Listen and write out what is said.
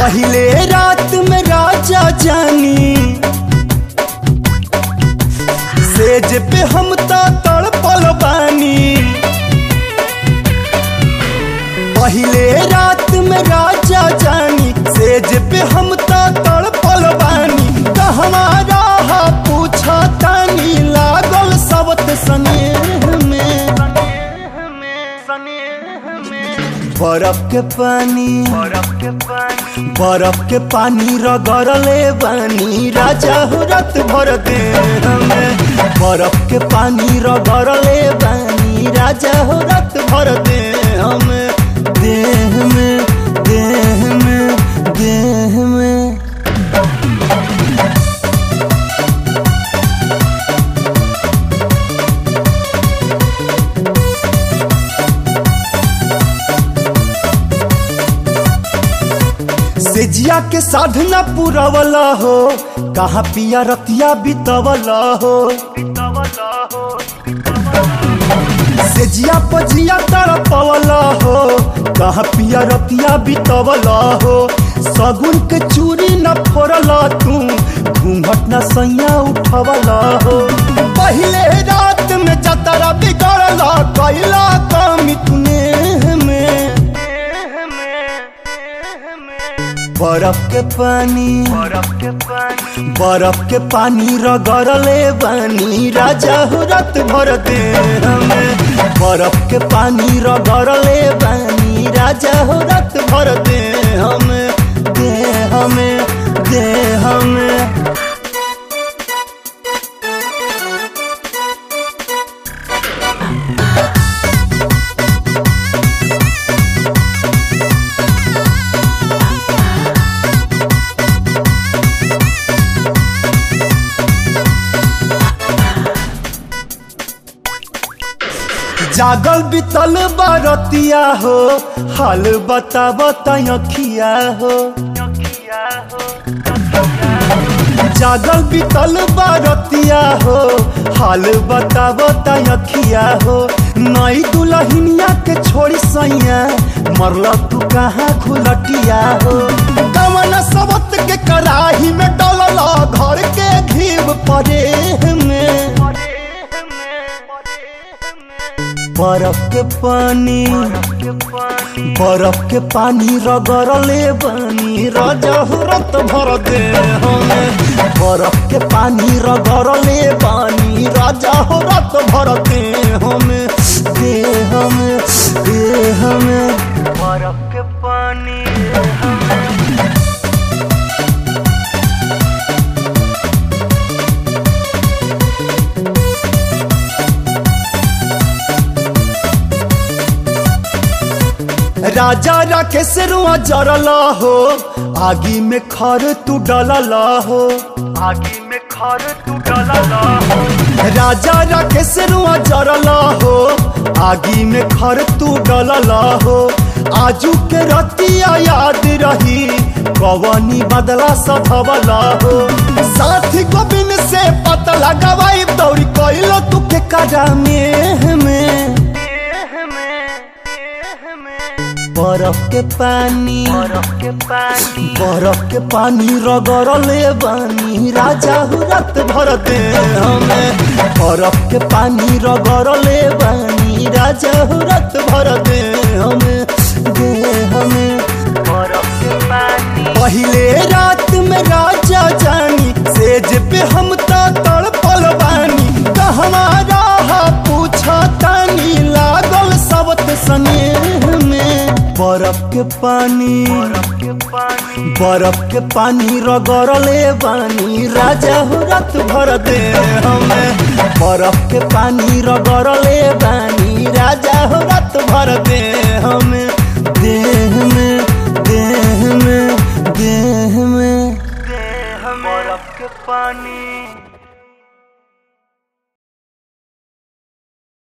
पहले रात में राजा जानी सेज पे हम ता तड़पल बानी पहले रात में राजा जानी सेज पे हम ता तड़पल बानी त हमारा हा पूछा तानी लागल सबत स्नेह में बर्फ के पानी बर्फ के पानी रगड़ले बानी राजा हो रात भर दे हमें बर्फ के पानी रगड़ले बानी राजा हो रात भर दे हमें देह में देह में देह में सेजिया के साधना पुरवला हो कहाँ पिया रतिया बितवला हो सेजिया पजिया तड़पवला हो कहाँ पिया रतिया बितवला हो सगुन के चूरी न फोड़ला तू घूंघट न सैया उठवला हो पहले रात में जतरा बिगड़ला कैला कमी तूने में बर्फ के पानी बर्फ के पानी रगड़ले बानी राजा हो रात भर दे हमें बर्फ के पानी रगड़ले बानी राजा हो रात भर दे हमें दे हमें दे हमें जागल बितल बारतिया हो हाल बता बताखिया हो जागल बितल बारतिया हो हाल बता बताखिया हो नई दुल्हनिया के छोड़ी सैया मरल तू कहाँ खुलटिया हो कमन सबत के कराही में डलल घर के घीव परे में बर्फ के पानी बर्फ के पानी रगड़ले बानी राजा हो रत भर दे हमें बर्फ के पानी रगड़ले बानी राजा हो रत भर दे हमें दे हमें दे हमें बर्फ के पानी राजा राकेश रुआ जरला हो आगी में खर तू डलला हो आगी में खर तू डलला हो राजा राकेश रुआ जरला हो आगी में खर तू डलला हो आजू के रतिया याद रही कवनी बदला सधवला हो साथी गोबिन से पता लगावाई दौड़ी कैलो तू के करा में में बर्फ के पानी बर्फ के पानी रगड़ले बानी राजा हो रात भर दे हमें बर्फ के पानी रगड़ले बानी राजा हो रात भर दे हमें दे हमें बर्फ के पानी पहले रात में राजा जानी सेज पे हम ता तड़पल बानी त हमारा हा पूछा तानी लागल सबत स्नेह में बर्फ के पानी बर्फ के पानी रगड़ले बानी राजा हो रात भर दे हमें बर्फ के पानी रगड़ले बानी राजा हो रात भर दे हमें देह में देह में देह में बर्फ के पानी